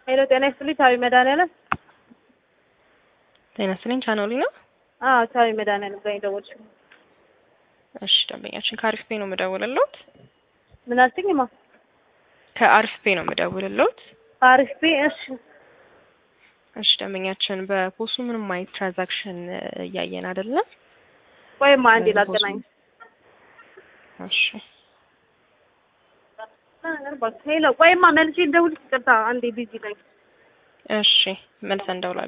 ሄሎ ጤና ይስጥልኝ። ቻዊ መድኃኒዓለም። ጤና ይስጥልኝ። ቻናሊ ነው። አዎ ቻዊ መድኃኒዓለም ጋር የደወልሽው። እሺ ደንበኛችን ከአሪፍ ፔ ነው የምደውልልዎት። ምን አልሽኝማ? ከአሪፍ ፔ ነው የምደውልልዎት። አሪፍ ቤ እሺ እሺ ደንበኛችን በፖሱ ምንም አይነት ትራንዛክሽን እያየን አይደለም። ቆይማ አንዴ ላገናኝ። እሺ ሄሎ ቆይማ መልሼ ልደውልልሽ። ይቅርታ አንዴ ቢዚ ነኝ። እሺ መልሰን እንደውላለን።